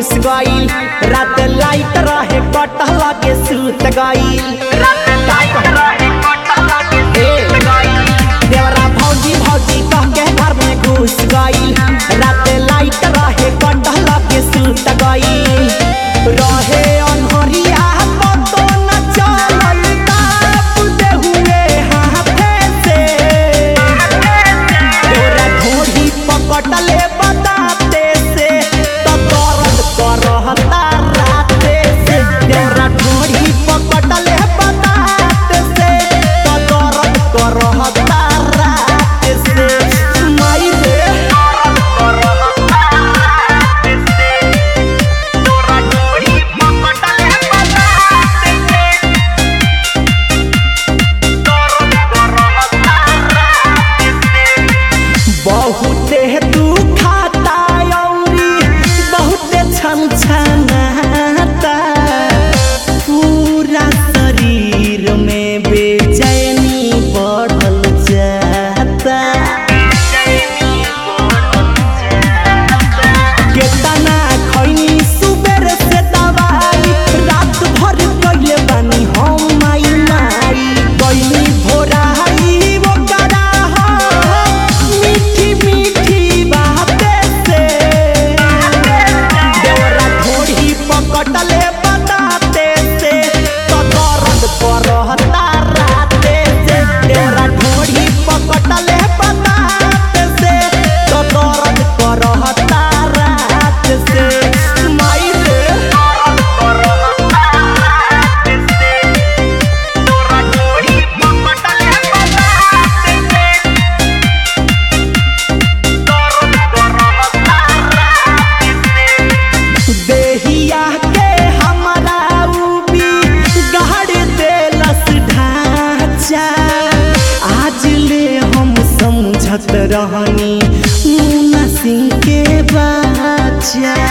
घुस गईल रात लाइट रहे कटल के सूत गईल देवरा भौजी भौजी कह के घर में घुस गईल रात लाइट रहे कटल के सूत गईल रहे अनहरिया पतो न चलल ताप दे हुए हाथे से तोरा ढोढ़ी पकड़ले बताते से तो दर्द करहता राते से तोरा ढोढ़ी पकड़ले बताते से तो दर्द करहता राते से माई रे बहुते दुखाता औरी बहुते छनछनाता पूरा शरीर में बेचैनी बढ़ल जाता केतना खैनी सुबेर से दवाई रात भर कइले बानी हम माई माई गइनी भोराई वो करा मीठी मीठी बाते से देवरा थोड़ी पकड़ले बताते से तो दर्द करहता राते से देवरा थोड़ी पकड़ले बताते से तो दर्द करहता रात से माई रे देहिया के हमारा उबी गहर देलस ढांचा आज ले हम समझत रहनी मुन्ना सिंह के बाचा